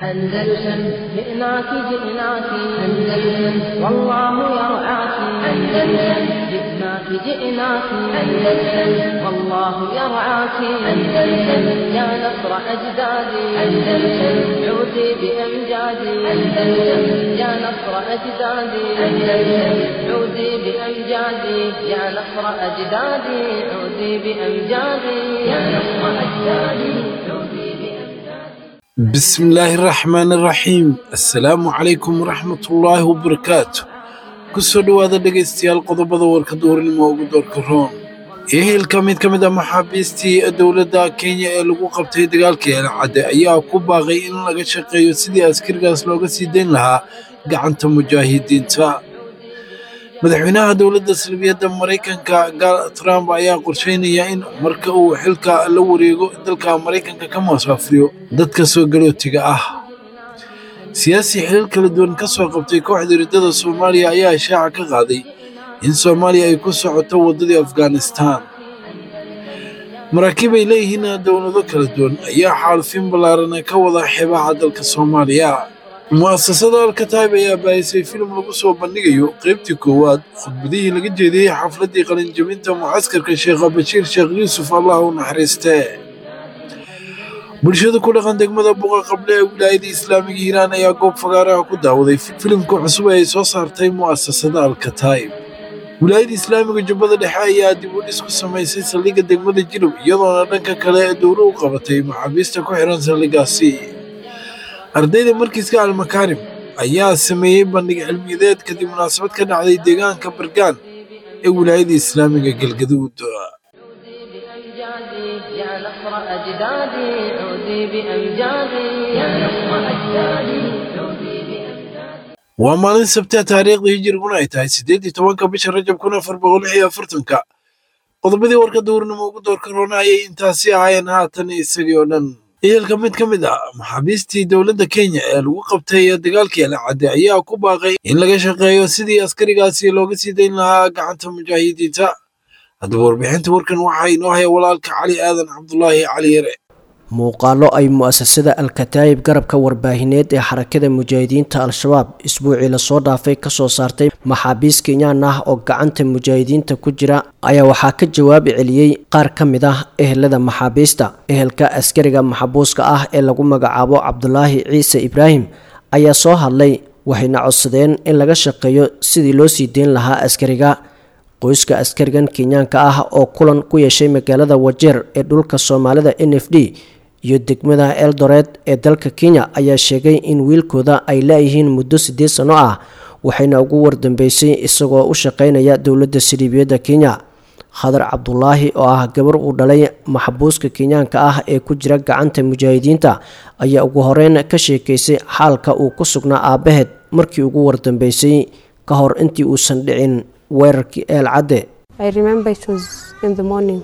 أندلسن جئناك جئناك أندلسن والله يرعاك أندلسن جئناك جئناك أندلسن والله يرعاك أندلسن يا نصر أجدادي أندلسن عودي بأمجادي أندلسن يا نصر أجدادي أندلسن عودي بأمجادي يا نصر أجدادي عودي بأمجادي يا نصر أجدادي عودي بأمجادي بسم الله الرحمن الرحيم السلام عليكم ورحمة الله وبركاته kusoo dhowaada dhegaystayaal qodobada warka duhurnimo ugu doorka roon ehelka mid ka mid ah maxaabiistii dowladda kenya ee lagu qabtay dagaalkii elcadde ayaa ku baaqay in laga shaqeeyo sidii askarigaas looga sii dayn lahaa gacanta mujaahidiinta madaxweynaha dowladda salbiyadda maraykanka gaal trump ayaa qorsheynaya in marka uu xilka la wareego dalka maraykanka ka musaafriyo dadka soo galootiga ah siyaasi xilal kala duwan ka soo qabtay kooxda riddada soomaaliya ayaa ishaaca ka qaaday in soomaaliya ay ku socoto waddadii afghanistan maraakiib ay leeyihiin dowlado kala duwan ayaa xaalufin ballaaran ka wada xeebaha dalka soomaaliya mu'asasada alkataib ayaa baahisay filim lagu soo bandhigayo qaybtii koowaad khudbadihii laga jeediyey xafladdii qalinjabinta mucaskarka sheekha bashiir sheekh yuusuf allah u naxariistee bulshada ku dhaqan degmada buqa qable ee wilaayada islaamiga hiiraan ayaa goob fagaaraha ku daawaday filimka cusub ee ay soo saartay mu'asasada alkataib wilaayada islaamiga jubbada dhexe ayaa dib u dhis ku samaysay saldhigga degmada jilub iyadoona dhanka kale ee dowlo u qabatay maxaabiista ku xihan saldhiggaasi ardayda markiiska almakaarim ayaa sameeyey bandhig cilmiyadeed kadib munaasabad ka dhacday deegaanka bargaan ee wilaayada islaamiga galgaduud بأمجادي يا نصر أجدادي عودي بأمجادي يا نصر أجدادي عودي بأمجادي waa maalin sabtee taariikhda hijiriguna ay tahay siddeed iyo tobanka bisha rajab kun afar boqol lix iyo afartanka qodobadii warka duurnimo ugu doorka roona ayay intaasi ahaayeen haatan isagii oo dhan ehelka mid ka mid ah maxaabiistii dowladda kenya ee lagu qabtay dagaalkii alcadde ayaa ku baaqay in laga shaqeeyo sidii askarigaasi looga sii dayn lahaa gacanta mujaahidiinta haddaba warbixinta warkan waxaa inoo haya walaalka cali aadan cabdulaahi cali yare muuqaallo ay mu'asasada al-kataayib garabka warbaahineed ee xarakada mujaahidiinta al-shabaab isbuucii lasoo dhaafay kasoo saartay maxaabiis kenyaan ah oo gacanta mujaahidiinta ku jira ayaa waxaa ka jawaabi celiyey qaar ka mid ah ehelada maxaabiista ehelka askariga maxabuuska ah ee lagu magacaabo cabdulaahi ciise ibraahim ayaa soo hadlay waxayna codsadeen in laga shaqeeyo sidii loo sii deyn lahaa askariga qoyska askarigan kenyaanka ah oo kulan ku yeeshay magaalada wajeer ee dhulka soomaalida n f d iyo degmada eldoret ee dalka kenya ayaa sheegay in wiilkooda ay laayihiin muddo siddeed sano ah waxayna ugu wardambeysay isagoo u shaqeynaya dowladda siliibiyadda kenya khadar cabdulaahi oo ah gabar uu dhalay maxbuuska kenyaanka ah ee ku jira gacanta mujaahidiinta ayaa ugu horeyn ka sheekeysay xaalka uu ku sugnaa aabaheed markii ugu wardambeysay ka hor intii uusan dhicin weerarkii eel cadde I remember it was in the morning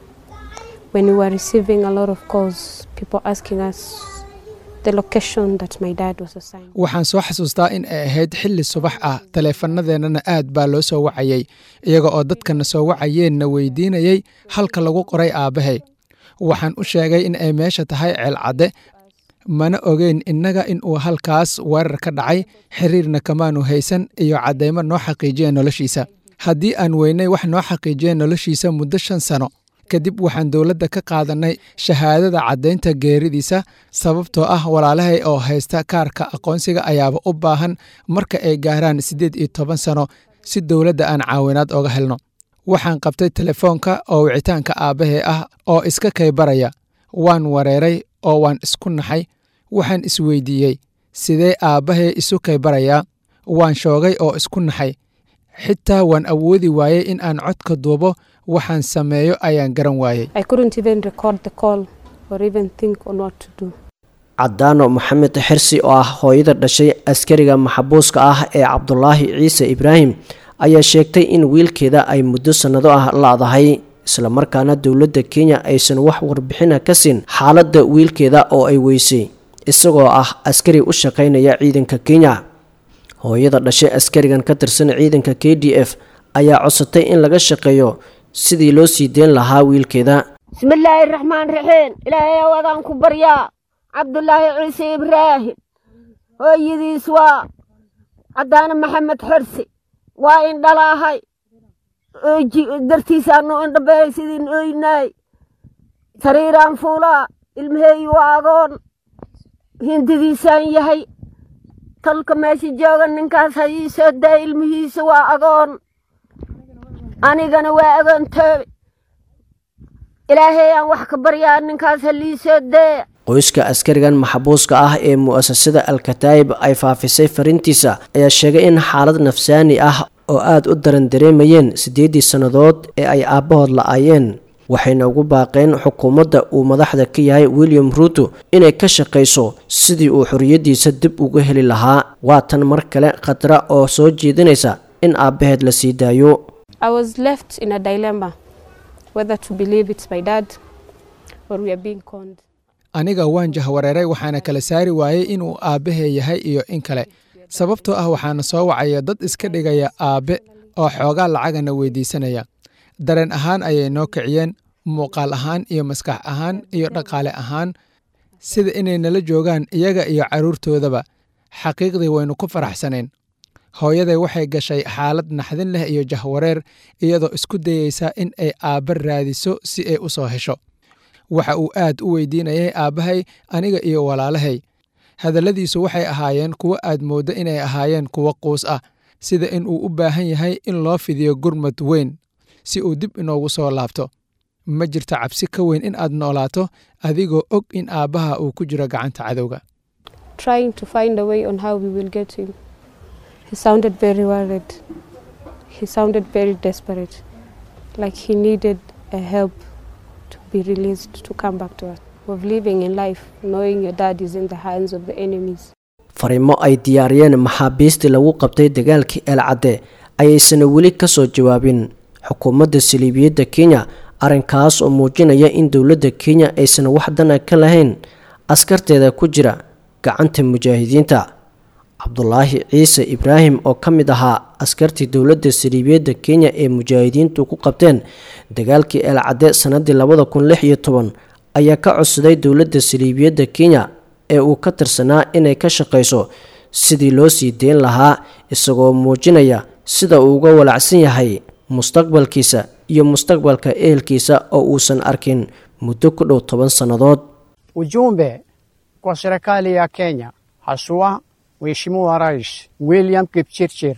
when we were receiving a lot of calls, people asking us the location that my dad was assigned. waxaan soo xasuustaa in ay ahayd xilli subax ah taleefanadeennana aad baa loo soo wacayey iyaga oo dadkana soo wacayeenna weydiinayey halka lagu qoray aabbahay waxaan u sheegay in ay meesha tahay ceelcadde mana ogeyn innaga in uu halkaas weerar ka dhacay xiriirna kamaanu haysan iyo caddaymo noo xaqiijiya noloshiisa haddii aan weynay wax noo xaqiijiya noloshiisa muddo shan sano kadib waxaan dowladda ka qaadannay shahaadada caddaynta geeridiisa sababtoo ah walaalahay oo haysta kaarka aqoonsiga ayaaba u baahan marka ay gaaraan siddeed iyo toban sano si dowladda aan caawinaad oga helno waxaan qabtay telefoonka oo wicitaanka aabbahay ah oo iska kaybaraya waan wareeray oo waan isku naxay waxaan isweydiiyey sidee aabbahay isu kaybarayaa waan shoogay oo isku naxay xitaa waan awoodi waayey in aan codka duubo waxaan sameeyo ayaan garan waayey I couldn't even record the call or even think on what to do. cadaano maxamed xirsi oo ah hooyada dhashay askariga maxabuuska ah ee cabdulaahi ciise ibraahim ayaa sheegtay in wiilkeeda ay muddo sannado ah laadahay islamarkaana dowladda kenya aysan wax warbixina ka siin xaaladda wiilkeeda oo ay weysay isagoo ah askari u shaqaynaya ciidanka kenya hooyada dhashay askarigan ka tirsan ciidanka k d f ayaa codsatay in laga shaqeeyo sidii loo sii deyn lahaa wiilkeeda bismillaahi raxmaan raxiim ilaahay awadaan ku baryaa cabdulaahi ciise ibraahim hooyadiis waa caddaane maxamed xorse waa indhalaahay dartiisaanu indhabeey sidiin oynaay sariiraan fuulaa ilmaheeyi waa agoon hindidiisaan yahay tolka meesha jooga ninkaas ha ii soo daa ilmihiisa waa agoon anigana waa agoontoobe ilaahay aan wax ka baryaa ninkaas ha lii soo dee qoyska askarigan maxbuuska ah ee mu'asasada alkataayib ay faafisay fariintiisa ayaa sheegay in xaalad nafsaani ah oo aada u daran dareemayeen siddeeddii sannadood ee ay aabbahood la-aayeen waxayna ugu baaqeen xukuumadda uu madaxda ka yahay william ruuto inay ka shaqayso sidii uu xorriyaddiisa dib uga heli lahaa waa tan mar kale khatra oo soo jeedinaysa in aabbaheed la sii daayo I was left in a dilemma whether to believe it's my dad or we are being conned. aniga waan jahwareeray waxaana kala saari waayey inuu aabbahee yahay iyo in kale sababtoo ah waxaana soo wacaya dad iska dhigaya aabbe oo xoogaa lacagana weydiisanaya dareen ahaan ayay noo kiciyeen muuqaal ahaan iyo maskax ahaan iyo dhaqaale ahaan sida inay nala joogaan iyaga iyo carruurtoodaba xaqiiqdii waynu ku faraxsanayn hooyaday waxay gashay xaalad naxdin leh iyo jahwareer iyadoo isku dayeysa in ay aabba raadiso si ay u soo hesho waxa uu aad u weydiinayay aabbahay aniga iyo walaalahay hadalladiisu waxay ahaayeen kuwo aad mooddo inay ahaayeen kuwo quus ah sida in uu u baahan yahay in loo fidiyo gurmad weyn si uu dib inoogu soo laabto ma jirto cabsi ka weyn in aad noolaato adigoo og in aabbaha uu ku jiro gacanta cadowga Trying to find a way on how we will get him. He sounded very worried. He sounded very desperate. Like he needed a help to be released to come back to us. Of living in life, knowing your dad is in the hands of the enemies. fariimo ay diyaariyeen maxaabiistii lagu qabtay dagaalkii eelcadde ayaysana weli ka soo jawaabin xukuumadda saliibiyadda kenya arrinkaas oo muujinaya in dowladda kenya aysan wax dana ka lahayn askarteeda ku jira gacanta mujaahidiinta cabdulaahi ciise ibraahim oo ka mid ahaa askartii dowladda saliibiyadda kenya ee mujaahidiintu ku qabteen dagaalkii eelcadde sannadii labada kun lix iyo toban ayaa ka codsaday dowladda saliibiyadda kenya ee uu ka tirsanaa inay ka shaqayso sidii loo sii deyn lahaa isagoo muujinaya sida uu uga walacsan yahay mustaqbalkiisa iyo mustaqbalka ehelkiisa oo uusan arkin muddo ku dhow toban sannadood Ujumbe kwa serikali ya Kenya, haswa Mheshimiwa Rais William Kipchirchir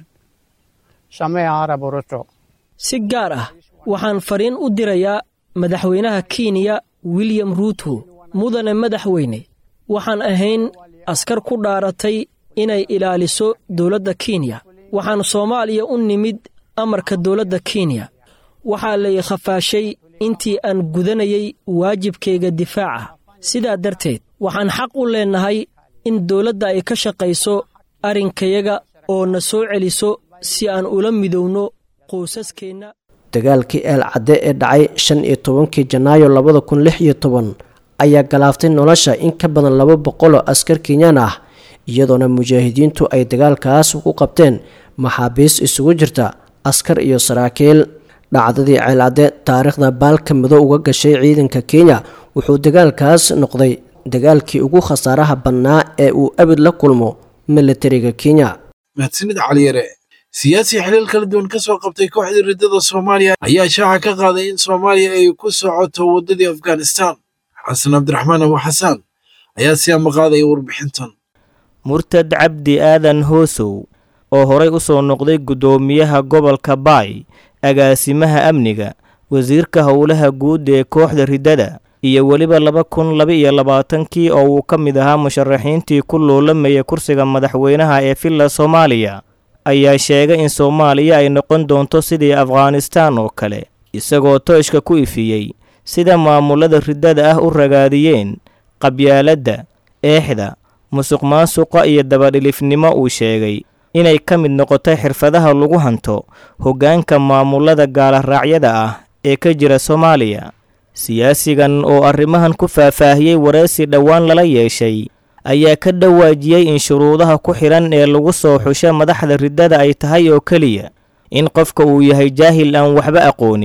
Samia Arap Ruto. si gaar ah waxaan fariin u dirayaa madaxweynaha kenya william ruuto mudane madaxweyne waxaan ahayn askar ku dhaaratay inay ilaaliso dowladda kenya waxaan soomaaliya u nimid amarka dowladda kenya waxaa lay khafaashay intii aan gudanayay waajibkayga difaaca sidaa darteed waxaan xaq u leennahay in dowladda ay ka shaqayso arrinkayaga oo na soo celiso si aan ula midowno qoysaskeenna dagaalkii eel cadde ee dhacay shan iyo tobankii janaayo labada kun lix iyo toban ayaa galaaftay nolosha in ka badan laba boqol oo askar kenyaan ah iyadoona mujaahidiintu ay dagaalkaas ku qabteen maxaabiis isugu jirta askar iyo saraakiil dhacdadii ceelcadde taariikhda baalka mido uga gashay ciidanka kenya wuxuu dagaalkaas noqday dagaalkii ugu khasaaraha badnaa ee uu abid la kulmo militariga kenya mahadsanid caliyare siyaasi xiliil kala duwan ka soo qabtay kooxdii riddada soomaaliya ayaa shaaca ka qaaday in soomaaliya ay ku socoto waddadii afghanistan xasan cabdiraxmaan abu xasaan ayaa si ama qaadaya warbixintan murtad cabdi aadan hoosow oo horay u soo noqday guddoomiyaha gobolka baay agaasimaha amniga wasiirka howlaha guud ee kooxda riddada iyo weliba laba kun laba iyo labaatankii oo uu ka mid ahaa musharaxiintii ku loolamaya kursiga madaxweynaha ee villa soomaaliya ayaa sheegay in soomaaliya ay noqon doonto sidii afghanistaan oo kale isagoo tooshka ku ifiyey sida maamulada riddada ah u ragaadiyeen qabyaaladda eexda musuq maasuqa iyo dabadhilifnimo uu sheegay inay ka mid noqotay xirfadaha lagu hanto hoggaanka maamulada gaalaraacyada ah ee ka jira soomaaliya siyaasigan oo arrimahan ku faahfaahiyey wareysi dhowaan lala yeeshay ayaa ka dhawaajiyey in shuruudaha ku xidhan ee lagu soo xusho madaxda riddada ay tahay oo keliya in qofka uu yahay jaahil aan waxba aqoonin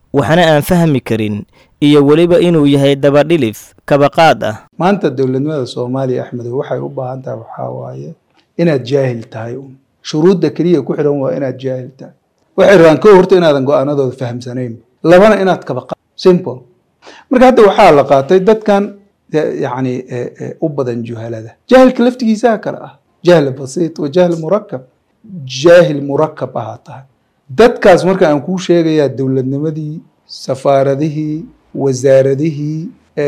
waxna aan fahmi karin iyo weliba inuu yahay dabadhilif kabaqaad ah maanta dowladnimada soomaaliya axmedow waxay u baahan tahay waxaa waaye inaad jaahil tahay un shuruudda keliya ku xidhan waa inaad jaahil tahay waxay rabaan kow horta inaadan go-aanadooda fahamsanayn labana inaad kabaqa simple marka hadda waxaa la qaatay dadkan yacni u badan juhalada jaahilka laftigiisaa kale ah jahl basiit wa jahl murakab jaahil murakab ahaa tahay dadkaas marka aan kuu sheegayaa dowladnimadii safaaradihii wasaaradihii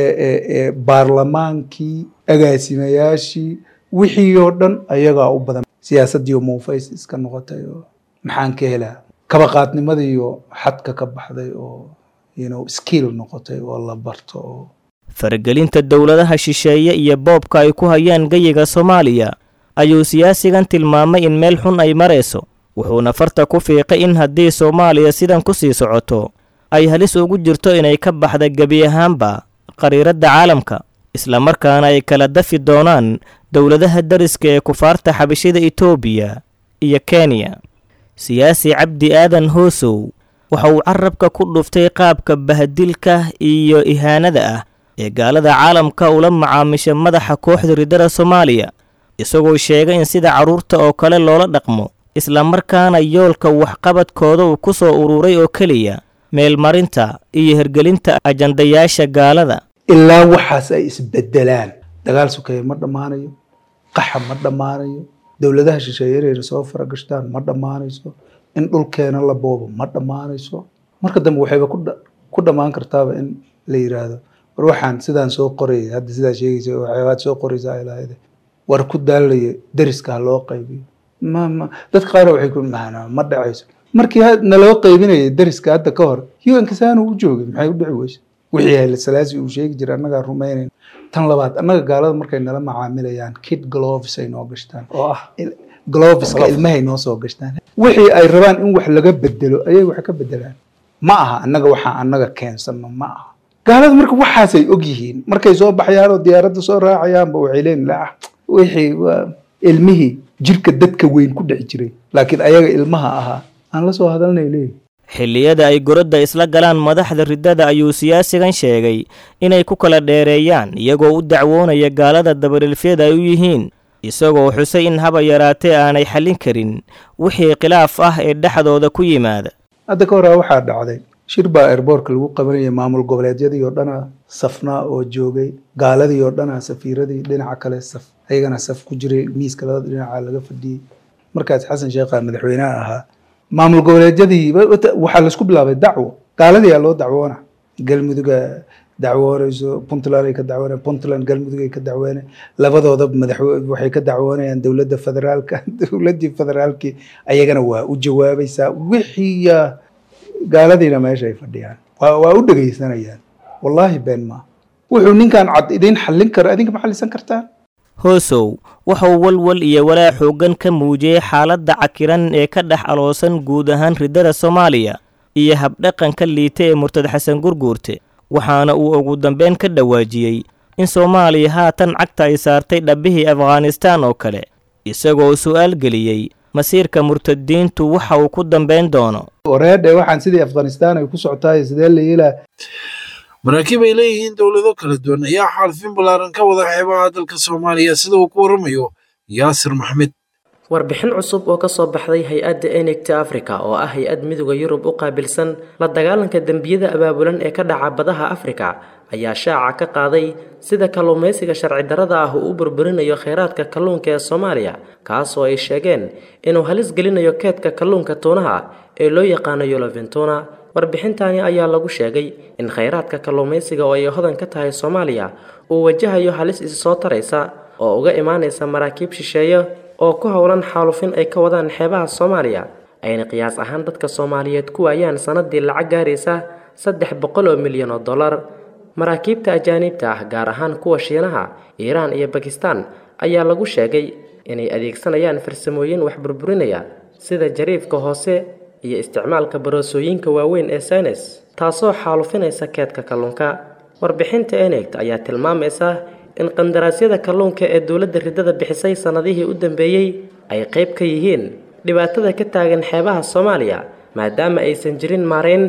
baarlamaankii agaasimayaashii wixii oo dhan ayagaa u badan siyaasaddii oo muufays iska noqotay oo maxaan ka helaa kabaqaadnimadii oo xadka ka baxday oo you know skill noqotay oo la barto oo faragelinta dowladaha shisheeye iyo boobka ay ku hayaan geyiga soomaaliya ayuu siyaasigan tilmaamay in meel xun ay marayso wuxuuna farta ku fiiqay in haddii soomaaliya sidan ku sii socoto ay halis ugu jirto inay ka baxda gebi ahaanba qariiradda caalamka islamarkaana ay kala dafi doonaan dowladaha dariska ee kufaarta xabashida etoobiya iyo kenya siyaasi cabdi aadan hoosow waxa uu carabka ku dhuftay qaabka bahadilka iyo ihaanada ah ee gaalada caalamka ula macaamisha madaxa kooxda riddada soomaaliya isagoo sheegay in sida carruurta oo kale loola dhaqmo islamarkaana yoolka waxqabadkooda uu ku soo ururay oo keliya meelmarinta iyo hergelinta ajandayaasha gaalada ilaa waxaas ay isbedelaan dagaal sukeeye ma dhammaanayo qaxa ma dhammaanayo dowladaha shisheeye inayna soo faragashtaan ma dhammaanayso in dhulkeena la boobo ma dhammaanayso marka dambe waxayba ku dhammaan kartaaba in la yiraahdo war waxaan sidaan soo qorayay hadda sidaa sheegaysa waxyaabaad soo qoraysa ay lahayd war ku daalaya deriska ha loo qaybiyo ma ma dadka qaar waxay ku maana ma dhacayso markii naloo qaybinayay deriska hadda ka hor un-ka saanu u joogay maxay u dhici weyse wixii hayle salaasi uu sheegi jiray annagaa rumaynayn tan labaad annaga gaalada markay nala macaamilayaan kid gloves ay noo gashtaan oo ah gloveska ilmahay noo soo gashtaan wixii ay rabaan in wax laga bedelo ayay wax ka bedelaan ma aha annaga waxaa annaga keensano ma aha gaalada marka waxaasay og yihiin markay soo baxyaan oo diyaaradda soo raacayaanba waxay leeyihin la wixii waa ilmihii jirka dadka weyn ku dhex jiray laakiin ayaga ilmaha ahaa aan la soo hadalnay leeyihin xilliyada ay gorodda isla galaan madaxda riddada ayuu siyaasigan sheegay inay ku kala dheereeyaan iyagoo u dacwoonaya gaalada dabarilfyada ay u yihiin isagoo xusay in haba yaraatee aanay xallin karin wixii khilaaf ah ee dhexdooda ku yimaada hadda ka horaa waxaa dhacday shir baa airboortka lagu qabanayay maamul goboleedyadii oo dhana safnaa oo joogay gaaladii oo dhana safiiradii dhinaca kale saf ayagana saf ku jiray miiska labada dhinaca laga fadhiyey markaas xasan sheekha madaxweynaha ahaa maamul goboleedyadii waxaa laisku bilaabay dacwo gaaladii aa loo dacwoona galmuduga dacwoonayso puntland ay ka dacwoona puntland galmudug ay ka dacwoona labadooda madaxwe waxay ka dacwoonayaan dowladda federaalka dowladdii federaalkii ayagana waa u jawaabaysaa wixii gaaladiina meesha ay fadhiyaan waa u dhegaysanayaan wallaahi been maa wuxuu ninkan cad idiin xallin kara idinka ma xallisan kartaan hoosow waxauu walwal iyo walaa xooggan ka muujiyey xaaladda cakiran ee ka dhex aloosan guud ahaan riddada soomaaliya iyo habdhaqanka liita ee murtad xasan gurguurte waxaana uu ugu dambeyn ka dhawaajiyey in soomaaliya haatan cagta ay saartay dhabbihii afghanistaan oo kale isagoo su'aal geliyey masiirka murtadiintu waxa uu ku dambayn doono wareedhe waxaan sidii afghanistaan ay ku socotaay sidee la yeelaa maraakiib ay leeyihiin dowlado kala duwan ayaa xaalfin ballaaran ka wada xeebaha dalka soomaaliya sida uu ku waramayo yaasir maxmed warbixin cusub oo ka soo baxday hay-adda enegta africa oo ah hay-ad midooda yurub u qaabilsan la dagaalanka dembiyada abaabulan ee ka dhaca badaha afrika ayaa shaaca ka qaaday sida kalluumaysiga sharci darrada ah uu u burburinayo kheyraadka kalluunka ee soomaaliya kaasoo ay sheegeen inuu halis gelinayo keedka kalluunka tuunaha ee loo yaqaano yoloventuna warbixintani ayaa lagu sheegay in kheyraadka kalluumaysiga oo ay hodan ka tahay soomaaliya uu wajahayo halis isi soo taraysa oo uga imaanaysa maraakiib shisheeye oo ku howlan xaalufin ay ka wadaan xeebaha soomaaliya ayna qiyaas ahaan dadka soomaaliyeed ku waayaan sanadii lacag gaaraysa saddex boqol oo milyan oo dollar maraakiibta ajaaniibta ah gaar ahaan kuwa shiinaha iiraan iyo bakistan ayaa lagu sheegay inay adeegsanayaan farsamooyin wax burburinaya sida jariifka hoose iyo isticmaalka baroosooyinka waaweyn ee saynes taasoo xaalufinaysa keedka kalluunka warbixinta enegt ayaa tilmaamaysa in qandaraasyada kalluunka ee dowladda riddada bixisay sannadihii u dambeeyey ay qayb ka yihiin dhibaatada ka taagan xeebaha soomaaliya maadaama aysan jirin maarayn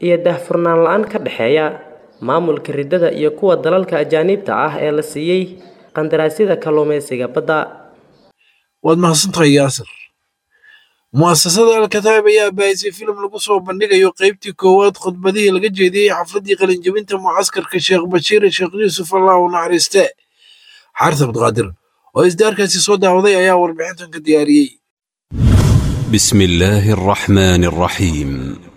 iyo daahfurnaan la-aan ka dhexeeya maamulka riddada iyo kuwa dalalka ajaaniibta ah ee la siiyey qandaraasyada kalluumaysiga badda waad mahadsantahay yaasir mu'asasada alkataab ayaa baahisay filim lagu soo bandhigayo qaybtii koowaad khudbadihii laga jeediyey xafladdii qalinjebinta mucaskarka sheekh bashiir sheekh yuusuf allah u naxariiste xaaris abdiqaadir oo isdaarkaasi soo daawaday ayaa warbixintan ka diyaariyey بسم الله الرحمن الرحيم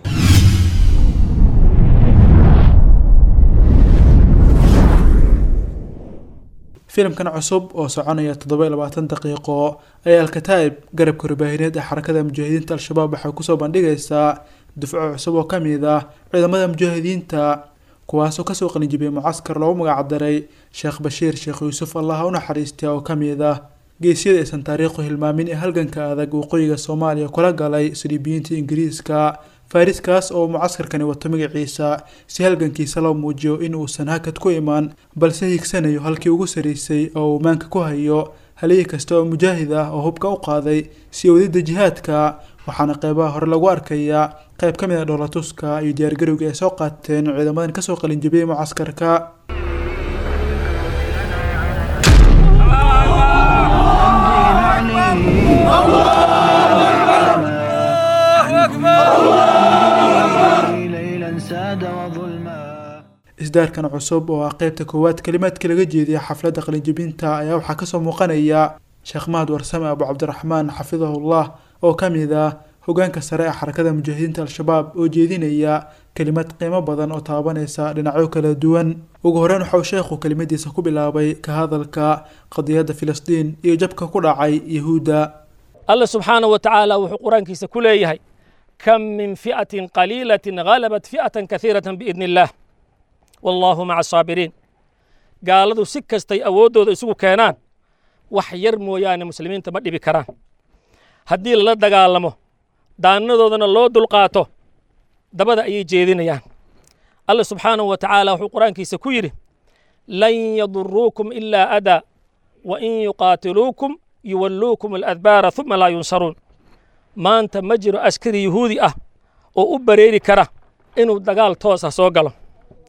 filimkan cusub oo soconaya toddoba iyo labaatan daqiiqo ayaa alkataa'ib garabka warbaahineed ee xarakada mujaahidiinta al-shabaab waxay kusoo bandhigaysaa dufco cusub oo ka mid ah ciidamada mujaahidiinta kuwaasoo kasoo qalinjibiyay mucaskar loogu magacdaray sheekh bashiir sheekh yuusuf allah u naxariista oo ka mid ah geesyada aysan taariikhu hilmaamin ee halganka adag waqooyiga soomaaliya kula galay saliibiyiinta ingiriiska fariskaas oo mucaskarkani wato magaciisa si halgankiisa loo muujiyo in uusan hakad ku imaan balse higsanayo halkii ugu saraysay oo uu maanka ku hayo haliyi kasta oo mujaahid ah oo hubka u qaaday si wadida jihaadka waxaana qeybaha hore lagu arkayaa qeyb ka mid a dhoolatuska iyo diyaargarowga ay soo qaateen ciidamadan kasoo qalinjibiyey mucaskarka isdaarkan cusub oo ah qeybta koowaad kalimaadka laga jeediya xafladda qalinjibinta ayaa waxaa kasoo muuqanaya sheekh mahad warsame abu cabdiraxmaan xafidahullah oo ka mid ah hogaanka sare ee xarakada mujaahidiinta al-shabaab oo jeedinaya kelimad qiimo badan oo taabanaysa dhinacyo kala duwan ugu horeyn waxauu sheekhu kelimadiisa ku bilaabay ka hadalka qadiyadda filistiin iyo jabka ku dhacay yahuudda alla subxaanahu wa tacaala wuxuu qur-aankiisa ku leeyahay kam min fi'atin qaliilatin halabat fi'atan kahiiratan biidni illaah wallaahu maca asaabiriin gaaladu si kastay awooddooda isugu keenaan wax yar mooyaane muslimiinta ma dhibi karaan haddii lala dagaalamo daanadoodana loo dulqaato dabada ayay jeedinayaan alla subxaanahu wa tacaala wuxuu qur-aankiisa ku yidhi lan yaduruukum ilaa adaa wa in yuqaatiluukum yuwalluukum aladbaara uma laa yunsaruun maanta ma jiro askari yuhuudi ah oo u bareeri kara inuu dagaal toos ah soo galo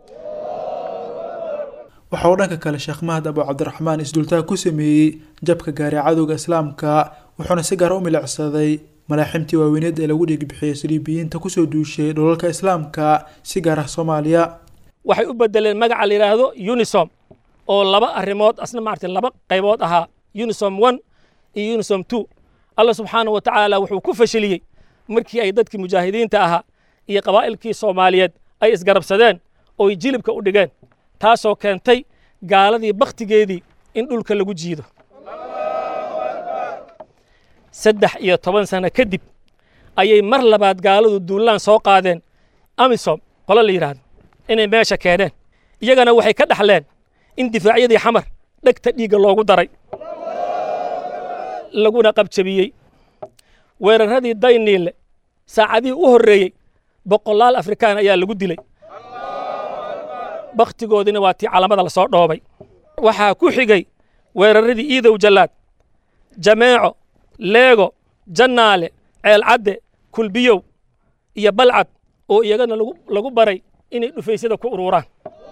waxa uu dhanka kale sheekh mahad abu cabdiraxmaan isdultaag ku sameeyey jabka gaaray cadowga islaamka wuxuuna si gaar u milicsaday malaaximtii waaweyneed ee lagu dhiigbixiyey saliibiyiinta kusoo duushay dholalka islaamka si gaar ah soomaaliya waxay u bedeleen magaca la yidhaahdo unisom oo laba arrimood asna maaragtay laba qaybood ahaa unisom one iyo unisom two alla subxaanahu wa tacaala wuxuu ku fashiliyey markii ay dadkii mujaahidiinta ahaa iyo qabaa'ilkii soomaaliyeed ay isgarabsadeen ooy jilibka u dhigeen taasoo keentay gaaladii bakhtigeedii in dhulka lagu jiido saddex iyo toban sano kadib ayay mar labaad gaaladu duullaan soo qaadeen amisom qolo la yidhaahdo inay meesha keeneen iyagana waxay ka dhaxleen in difaacyadii xamar dhegta dhiigga loogu daray laguna qabjabiyey weeraradii dayniille saacadihii u horreeyey boqolaal afrikaan ayaa lagu dilay bakhtigoodina waa tii calamada la soo dhoobay waxaa ku xigay weeraradii iidow jallaad jameeco leego jannaale ceelcadde kulbiyow iyo balcad oo iyagana lagu baray inay dhufaysyada ku ururaan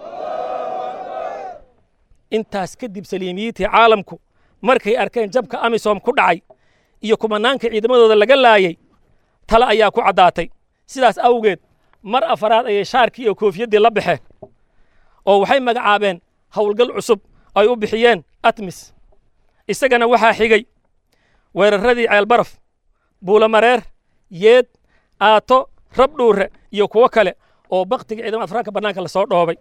intaas kadib saliimiyiintii caalamku markay arkeen jabka amisom ku dhacay iyo kumanaanka ciidamadooda laga laayay tale ayaa ku caddaatay sidaas awgeed mar afaraad ayay shaarkii iyo koofiyaddii la baxeen oo waxay magacaabeen howlgal cusub ay u bixiyeen atmis isagana waxaa xigay weeraradii ceelbaraf buulamareer yeed aato rabdhuure iyo kuwo kale oo bakhtiga ciidamada afraanka bannaanka la soo dhoobay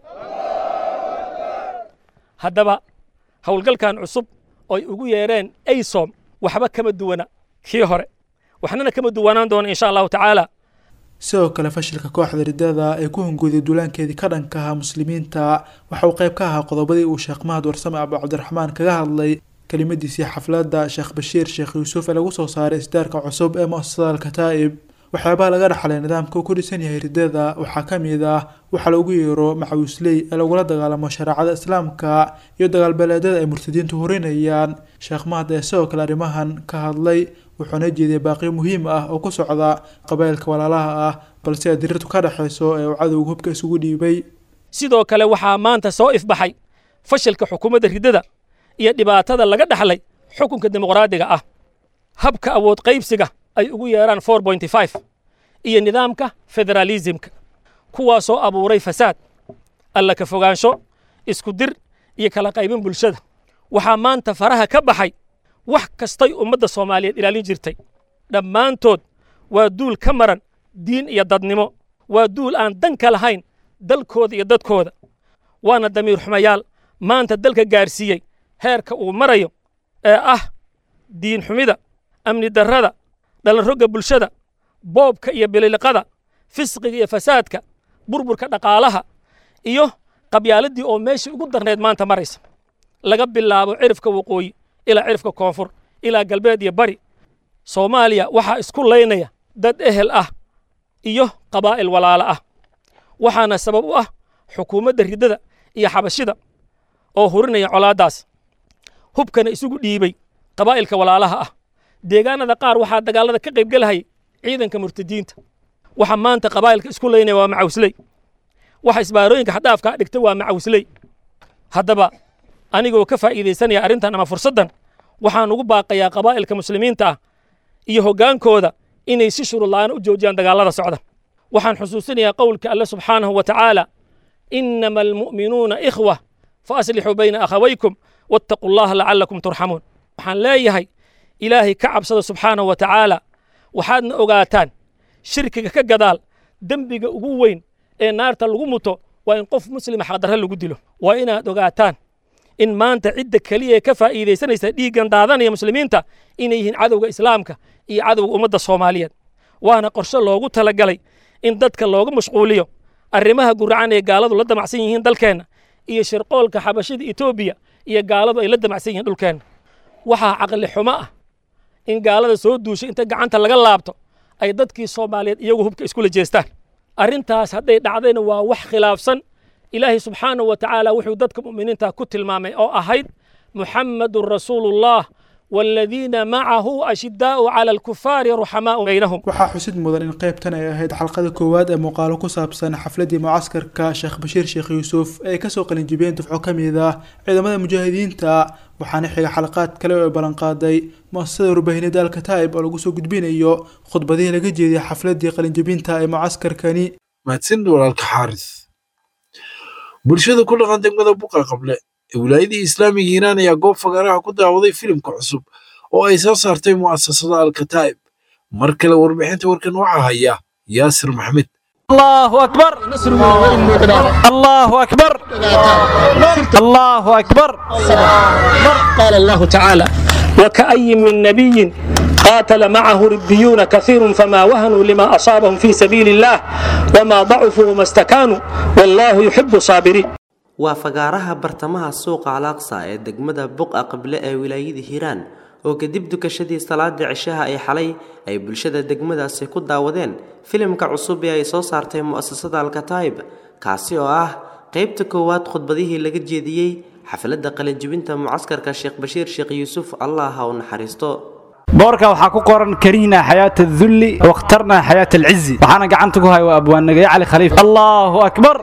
haddaba howlgalkan cusub oy ugu yeereen aysom waxba kama duwana kii hore waxnana kama duwanaan doona insha allahu tacaala sidoo kale fashilka kooxda riddada ee ku hungooday duulaankeedii ka dhanka ahaa muslimiinta waxa uu qayb ka ahaa qodobadii uu sheekh mahad warsame abu cabdiraxmaan kaga hadlay kelimadiisii xafladda sheekh bashiir sheekh yuusuf ee lagu soo saaray isdaarka cusub ee mu'asasada alkataa'ib waxyaabaha laga dhaxlay nidaamka uu ku dhisan yahay ridada waxaa ka mid ah waxa lagu yeero macawisley ee lagula dagaalamo shareecada islaamka iyo dagaalbeeleedyada ay murtadiintu horinayaan sheekh mahad ee sidoo kale arrimahan ka hadlay wuxuuna jeediyay baaqiyo muhiim ah oo ku socda qabaa'ilka walaalaha ah balse ay dirirtu ka dhexayso ee uu cadowga hubka isugu dhiibay sidoo kale waxaa maanta soo ifbaxay fashilka xukuumadda riddada iyo dhibaatada laga dhaxlay xukunka dimuqraadiga ah habka awood qaybsiga ay ugu yeeraan four pointy five iyo nidaamka federaalismka kuwaasoo abuuray fasaad alla ka fogaansho isku dir iyo kala qaybin bulshada waxaa maanta faraha ka baxay wax kastay ummadda soomaaliyeed ilaalin jirtay dhammaantood waa duul ka maran diin iyo dadnimo waa duul aan dan ka lahayn dalkooda iyo dadkooda waana damiir xumayaal maanta dalka gaarsiiyey heerka uu marayo ee ah diin xumida amni darrada dhalanrogga bulshada boobka iyo bililiqada fisqiga iyo fasaadka burburka dhaqaalaha iyo qabyaaladii oo meeshii ugu darnayd maanta maraysa laga bilaabo cirifka waqooyi ilaa cirifka koonfur ilaa galbeed iyo bari soomaaliya waxaa isku laynaya dad ehel ah iyo qabaa'il walaalo ah waxaana sabab u ah xukuumadda riddada iyo xabashida oo hurinaya colaaddaas hubkana isugu dhiibay qabaa'ilka walaalaha ah deegaanada qaar waxaa dagaallada ka qaybgelahayay ciidanka murtadiinta waxa maanta qabaa'ilka isku laynaya waa macawisley waxa isbaarooyinka xadhaafkaa dhigta waa macawisley haddaba anigoo ka faa'iidaysanaya arrintan ama fursaddan waxaan ugu baaqayaa qabaa'ilka muslimiinta ah iyo hoggaankooda inay si shuruudla'aan u joojiyaan dagaallada socda waxaan xusuusinayaa qowlka alle subxaanahu wa tacaala inama almu'minuuna ikhwa fa aslixuu bayna akhawaykum wattaquu allaha lacallakum turxamuun waxaan leeyahay ilaahay ka cabsada subxaanahu wa tacaala waxaadna ogaataan shirkiga ka gadaal dembiga ugu weyn ee naarta lagu muto waa in qof muslima xaqdarre lagu dilo waa inaad ogaataan in maanta cidda keliya ee ka faa'iidaysanaysa dhiiggan daadanaya muslimiinta inay yihiin cadowga islaamka iyo cadowga ummadda soomaaliyeed waana qorshe loogu talagalay in dadka looga mashquuliyo arrimaha guracan ee gaaladu la damacsan yihiin dalkeenna iyo shirqoolka xabashida etoobiya iyo gaaladu ay la damacsan yihiin dhulkeenna waxaa caqli xumo ah in gaalada soo duushay inta gacanta laga laabto ay dadkii soomaaliyeed iyagu hubka iskula jeestaan arrintaas hadday dhacdayna waa wax khilaafsan ilaahay subxaanahu wa tacaala wuxuu dadka mu'miniinta ku tilmaamay oo ahayd muxammadun rasuulullah والذين معه أشداء على الكفار رحماء بينهم waxaa xusid mudan in qaybtan ay ahayd xalqada koowaad ee muuqaalo ku saabsan xafladii mucaskarka sheekh bashiir sheekh yuusuf ay kasoo qalinjibiyeen dufco ka mid ah ciidamada mujaahidiinta waxaana xiga xalaqaad kale oo ay ballanqaaday muasasada warbaahineed alkataa'ib oo lagu soo gudbinayo khudbadihii laga jeediyay xafladii qalinjibinta ee mucaskarkani mahadsan walaalka xaaris bulshada ku dhaqan degmada buqa qable ee wilaayadii islaamiga hiiraan ayaa goob fagaaraha ku daawaday filimka cusub oo ay soo saartay mu'asasada alkataa'ib mar kale warbixinta warkan waxaa haya yaasir maxmed الله أكبر الله أكبر الله أكبر قال الله تعالى وكأي من نبي قاتل معه ربيون كثير فما وهنوا لما أصابهم في سبيل الله وما ضعفوا وما استكانوا والله يحب الصابرين waa fagaaraha bartamaha suuqa alaaqsa ee degmada buqa qable ee wilaayada hiiraan oo kadib dukashadii salaada cishaha ee xalay ay bulshada degmadaasi ku daawadeen filimka cusub ee ay soo saartay mu'asasada alkataa'ib kaasi oo ah qaybta koowaad khudbadihii laga jeediyey xafladda qalinjibinta mucaskarka sheekh bashiir sheekh yuusuf allah ha u naxariisto boorka waxaa ku qoran kariina xayaat adulli wakhtarna xayaat alcizi waxaana gacanta ku haya waa abwaannagaye cali khaliif allahu akbar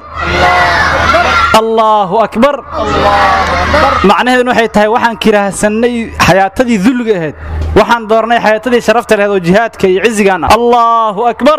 allahu akbar macnaheeduna waxay tahay waxaan kiraahsannay xayaatadii dulliga ahayd waxaan doornay xayaatadii sharafta lahayd oo jihaadka iyo cizigaan ah allahu akbar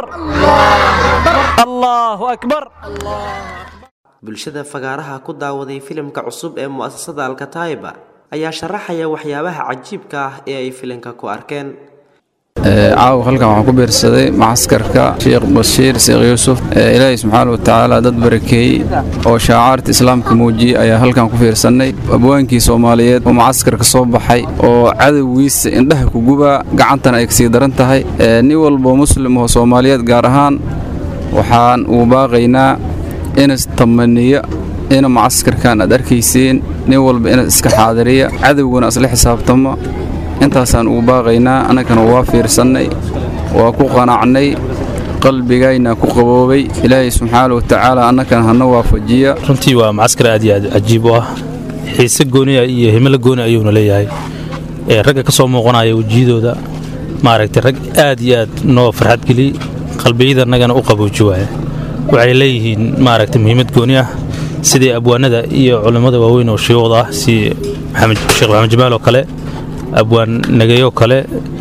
allahu akbar bulshada fagaaraha ku daawaday filimka cusub ee mu'asasada alkataa'iba ayaa sharaxaya waxyaabaha cajiibka ah ee ay filimka ku arkeen caawa halkan waxaan ku biirsaday macaskarka sheekh bashiir sheekh yuusuf ilaahay subxaana wa tacaala dad barakeeyey oo shaacaarta islaamka muujiyey ayaa halkan ku fiirsannay abwaankii soomaaliyeed oo macaskarka soo baxay oo cadowgiisa indhaha ku gubaa gacantana ay kasii daran tahay nin walboo muslim oo soomaaliyeed gaar ahaan waxaan ugu baaqaynaa inas tamaniya ina macaskarkan aad arkayseen nin walba inas iska xaadiriya cadowguna isla xisaabtamo intaasaan ugu baaqaynaa annagana waa fiirsannay waa ku qanacnay qalbigayna ku qaboobay ilaahay subxaana watacaala annakana hana waafajiya runtii waa macaskar aad iyo aad cajiib u ah xiise gooniya iyo himilo gooni ayuuna leeyahay ragga ka soo muuqanaya wejiyadooda maaragtay rag aad iyo aad noo farxad geliyey qalbiyadanagana u qabooji waaya waxay leeyihiin maaragtay muhiimad gooni ah sidii abwaanada iyo culimmada waaweyn oo shiiwada ah si sheekh maxamed jamaal oo kale abwaan nageeyo kale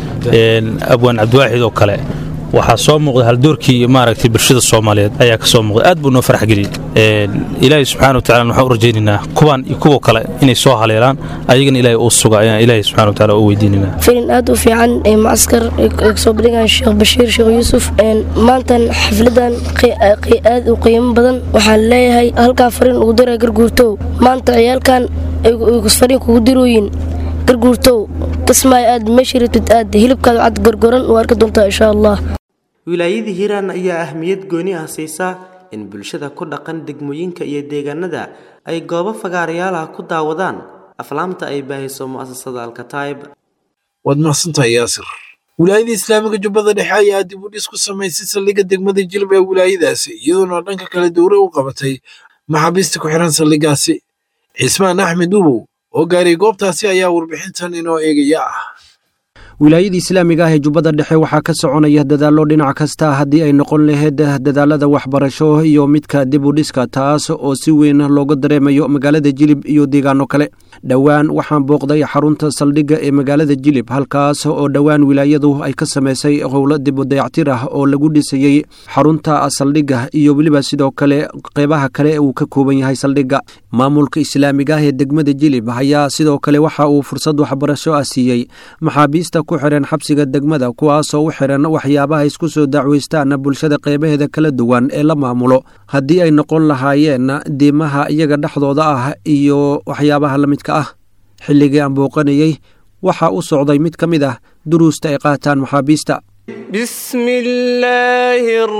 abwaan cabdiwaaxid oo kale waxaa soo muuqda haldoorkii maaragtay bulshada soomaaliyeed ayaa ka soo muuqda aad buu noo farax geliyey ilaahay subxaana watacala waxaan u rajaynaynaa kuwaan iyo kuwa kale inay soo haleelaan ayagana ilaahay uu suga ayaan ilaahay subxana watacala u weydiinaynaa filin aad u fiican ee macaskar ay kasoo bandhigaan sheekh bashiir sheekh yuusuf maantan xafladan aad u qiimo badan waxaan leeyahay halkaa fariin ugu dira garguurtow maanta ciyaalkan ay fariin kugu dirooyin garguurtow kismaayo aad meeshii rabtid aad hilibkaada cad gargoran u arki doontaa insha allah wilaayadii hiiraan ayaa ahmiyad gooni ah siisa in bulshada ku dhaqan degmooyinka iyo deegaanada ay goobo fagaarayaalaha ku daawadaan aflaamta ay baahiso mu'asasada alkataib waad mahadsantahay yaasir wilaayada islaamiga jubbada dhexe ayaa dib u dhis ku samaysay saldhigga degmada jilb ee wilaayadaasi iyadoona dhanka kale dowre u qabatay maxaabiista ku xihan saldhiggaasi cismaan axmed ubow oo gaaray goobtaasi ayaa warbixintan inoo eegaya ah wilaayada islaamiga ah ee jubbada dhexe waxaa ka soconaya dadaallo dhinac kasta haddii ay noqon lahayd dadaalada waxbarasho iyo midka dib u dhiska taas oo si weyn looga dareemayo magaalada jilib iyo deegaano kale dhowaan waxaan booqday xarunta saldhigga ee magaalada jilib halkaas oo dhowaan wilaayadu ay ka samaysay howlo dib u dayactir ah oo lagu dhisayey xarunta saldhigga iyo weliba sidoo kale qeybaha kale uu ka kooban yahay saldhigga maamulka islaamiga ah ee degmada jilib ayaa sidoo kale waxa uu fursad waxbarasho ah siiyey maxaabiista ku xiran xabsiga degmada kuwaasoo u xiran waxyaabaha isku soo dacweystaan bulshada qeybaheeda kala duwan ee la maamulo haddii ay noqon lahaayeen diimaha iyaga dhexdooda ah iyo waxyaabaha la midka ah xilligii aan booqanayey waxaa u socday mid ka mid ah duruusta ay qaataan maxaabiista بسم الله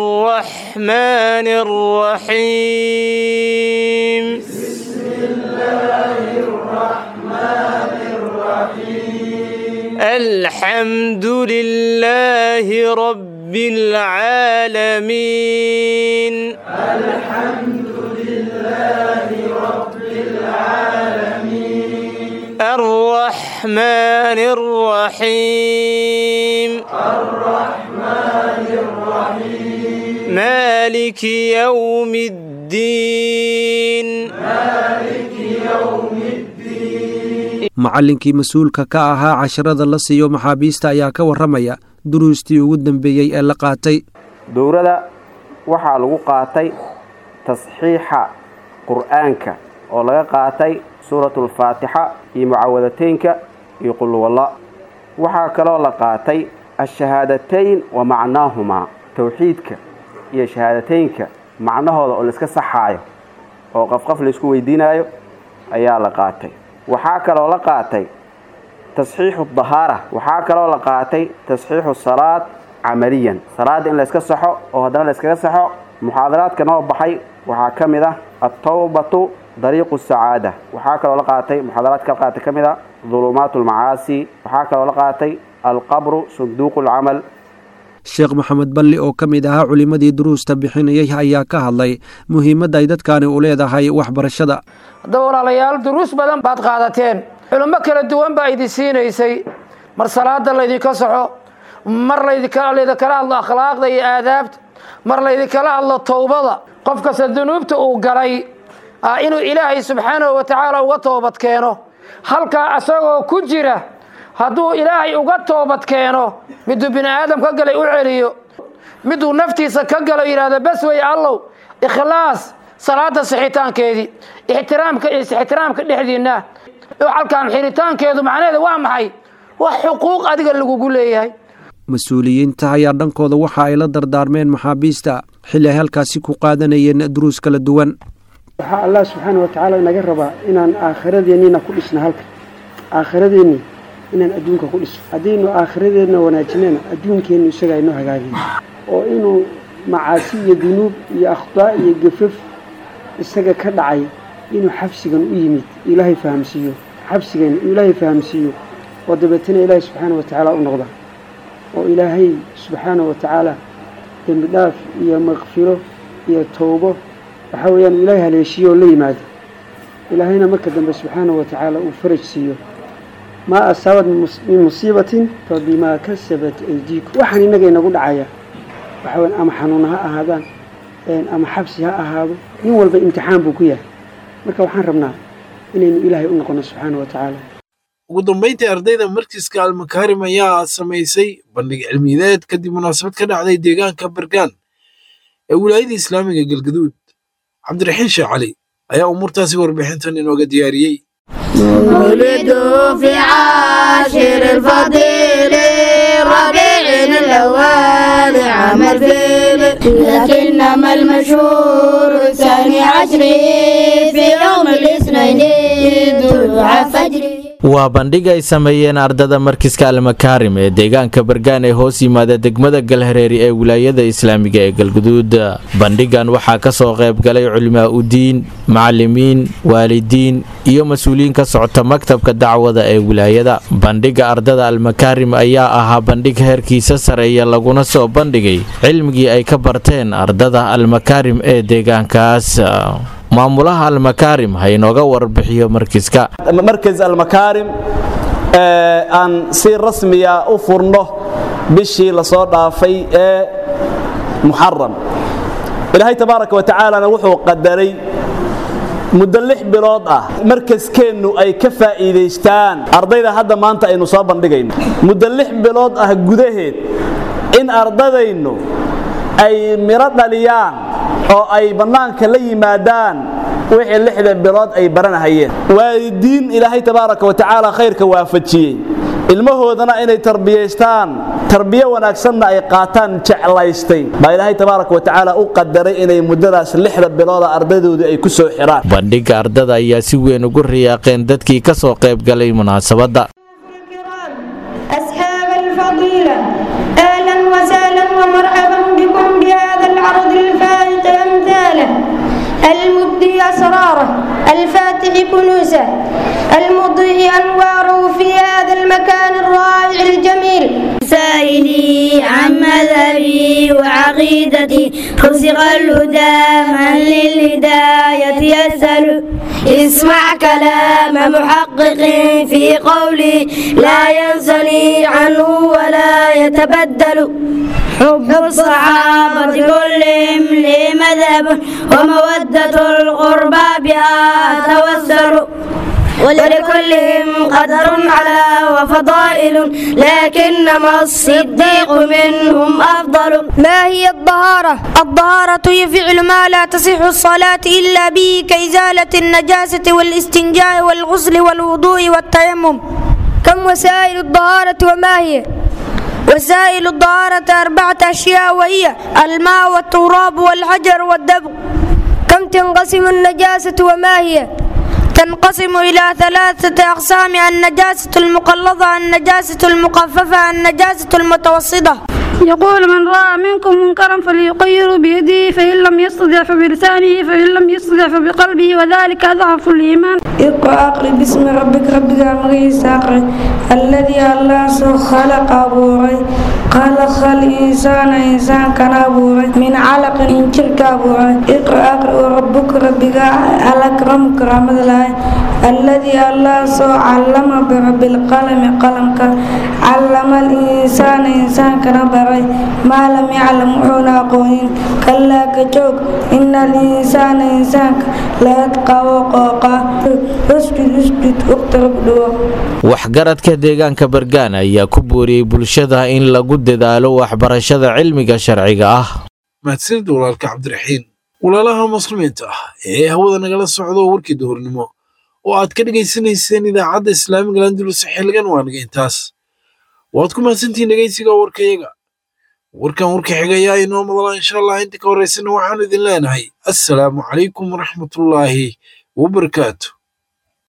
الرحمن الرحيم بسم الله الرحمن الرحيم الحمد لله رب العالمين الحمد لله رب العالمين الرحمن الرحيم الرحمن الرحيم مالك يوم الدين مالك يوم الدين macallinkii mas-uulka ka ahaa casharada la siiyo maxaabiista ayaa ka warramaya duruustii ugu dambeeyey ee la qaatay dowrada waxaa lagu qaatay tasxiixa qur'aanka oo laga qaatay suuratulfaatixa iyo mucaawadateynka iyo qulwalla waxaa kaloo la qaatay ashahaadatayn wa macnaahumaa towxiidka iyo shahaadateynka macnahooda oo laiska saxaayo oo qafqaf laysku weydiinaayo ayaa la qaatay waxaa kaloo la qaatay tasxiixu dahaara waxaa kaloo la qaatay tasxiixu salaad camaliyan salaadda in layska saxo oo haddana layskaga saxo muxaadaraadka noo baxay waxaa ka mid ah altawbatu dariiqu sacaada waxaa kaloo la qaatay muxaadaraadka la qaatay ka mid ah dulumaat almacaasi waxaa kaloo la qaatay alqabru sunduuqu alcamal sheekh maxamed balli oo ka mid ahaa culimmadii duruusta bixinayay ayaa ka hadlay muhiimadda ay dadkani u leedahay waxbarashada haddaba walaalayaal duruus badan baad qaadateen culummo kala duwan baa idin siinaysay mar salaada laydinka saxo mar laydinkala hadlo akhlaaqda iyo aadaabta mar laydinkala hadlo towbada qof kasta dunuubta uu galay inuu ilaahay subxaanahu wa tacaala uga toobad keeno halkaa asagoo ku jira hadduu ilaahay uga toobad keeno miduu bini aadam ka galay u celiyo miduu naftiisa ka galo yidhahdo bas wey allow ikhlaas salaada sixitaankeedii ixtiraamka iyo ixtiraamka dhexdiinna halkaan xiritaankeedu macnaheeda waa maxay wax xuquuq adiga lagugu leeyahay mas-uuliyiinta ayaa dhankooda waxa ay la dardaarmeen maxaabiista xilli ay halkaasi ku qaadanayeen duruus kala duwan waxaa allah subxaana wa tacaala inaga rabaa inaan aakhiradeenniina ku dhisna halka aakhiradeenni inaan adduunka ku dhisno haddaynu aakhiradeenna wanaajinana adduunkeennu isagaa inoo hagaagaya oo inuu macaasi iyo dunuub iyo akhdaa iyo gafaf isaga ka dhacay inuu xabsigan u yimid ilaahay fahamsiiyo xabsigan inuu ilaahay fahamsiiyo oo dabeetana ilaahay subxaana wa tacaala u noqda oo ilaahay subxaana wa tacaala dembi dhaaf iyo makfiro iyo towbo waxa weeyaan uu ilaahay haleeshiyo oo la yimaado ilaahayna marka dambe subxaanahu wa tacaala uu faraj siiyo maa asaabat min musiibatin fa bimaa kasabat aydiikum waxaan innaga inagu dhacaya waxa weyan ama xanuun ha ahaadaan ama xabsi ha ahaado nin walba imtixaan buu ku yahay marka waxaan rabnaa inaynu ilaahay u noqono subxaana wa tacaala ugu dambayntii ardayda markiska almakaarim ayaa samaysay bandhig cilmiyeed kadib munaasabad ka dhacday deegaanka bergaan ee wilaayada islaamiga galgaduud cabdiraxiin sheekh cali ayaa umuurtaasi warbixintan inooga diyaariyey ولدوا في عاشر الفضيل ربيع الأول عام الفيل لكنما المشهور ثاني عشر في يوم الاثنين طلوع فجر waa bandhig ay sameeyeen ardada markiska almakaarim ee deegaanka bergaan ee hoos yimaada degmada galhareeri ee wilaayada islaamiga ee galguduud bandhigan waxaa ka soo qayb galay culimaa udiin macalimiin waalidiin iyo mas-uuliyiin ka socota maktabka dacwada ee wilaayada bandhiga ardada almakaarim ayaa ahaa bandhig heerkiisa sareeya laguna soo bandhigay cilmigii ay ka barteen ardada almakaarim ee deegaankaas maamulaha almakaarim ha inooga warbixiyo markiska markas almakaarim aan si rasmiya u furno bishii lasoo dhaafay ee muxaram ilaahay tabaaraka wa tacaalana wuxuu qadaray muddo lix bilood ah markaskeennu ay ka faa'iidaystaan ardayda hadda maanta aynu soo bandhigayno muddo lix bilood ah gudaheed in ardadaynu ay miro dhaliyaan oo ay bannaanka la yimaadaan wixii lixda bilood ay baranahayeen waalidiin ilaahay tabaaraka wa tacaala khayrka waafajiyey ilmahoodana inay tarbiyaystaan tarbiyo wanaagsanna ay qaataan jeclaystay baa ilaahay tabaaraka wa tacaala u qadaray inay muddadaas lixda bilooda ardaydoodii ay ku soo xiraan bandhiga ardada ayaa si weyn ugu riyaaqeen dadkii ka soo qayb galay munaasabadda أصحاب الفضيلة أهلا وسهلا ومرحبا بكم بهذا العرض الفائق أمثاله المبدي أسراره الفاتح كنوسه المضيء أنواره في هذا المكان الرائع الجميل سائلي عن مذهبي وعقيدتي رزق الهدى من للهداية يسأل اسمع كلام محقق في قولي لا ينسني عنه ولا يتبدل حب الصحابة كلهم لي مذهب ومودة القربى بها توسل ولكلهم قدر على وفضائل لكنما الصديق منهم أفضل ما هي الطهارة؟ الطهارة هي فعل ما لا تصح الصلاة إلا به كإزالة النجاسة والاستنجاء والغسل والوضوء والتيمم كم وسائل الطهارة وما هي؟ وسائل الطهارة أربعة أشياء وهي الماء والتراب والحجر والدبغ كم تنقسم النجاسة وما هي؟ تنقسم إلى ثلاثة أقسام النجاسة المقلظة النجاسة المخففة النجاسة المتوسطة يقول من رأى منكم منكرا فليغيره بيده فإن لم يستطع فبلسانه فإن لم يستطع فبقلبه وذلك أضعف الإيمان اقرأ أقرأ باسم ربك ربك مغيس أقرأ الذي الله خلق أبوري خلق الإنسان إنسان كان أبوري من علق إنشرك أبوري اقرأ أقرأ وربك ربك الأكرم كرامة الله الذي الله سو علم برب القلم قلمك علم الإنسان إنسان كان baray maa lam yaclam wuxuuna aqoonin kalaa kajoog ina alinsaana insaanka layadqawo qooqa usjud usjud uqtarab dhawo waxgaradka deegaanka bergaan ayaa ku booriyey bulshada in lagu dadaalo waxbarashada cilmiga sharciga ah mahadsanid walaalka cabdiraxiin walaalaha muslimiinta ah ee hawada nagala socdo warkii duhurnimo oo aad ka dhegaysanayseen idaacadda islaamiga landulus xilligan waa naga intaas waad ku mahadsantihiin dhegaysiga warkayaga warkan warka xigayaa inoo madala insha allah inta ka horraysana waxaanu idin leenahay assalaamu calaykum waraxmatullaahi wabarakaatu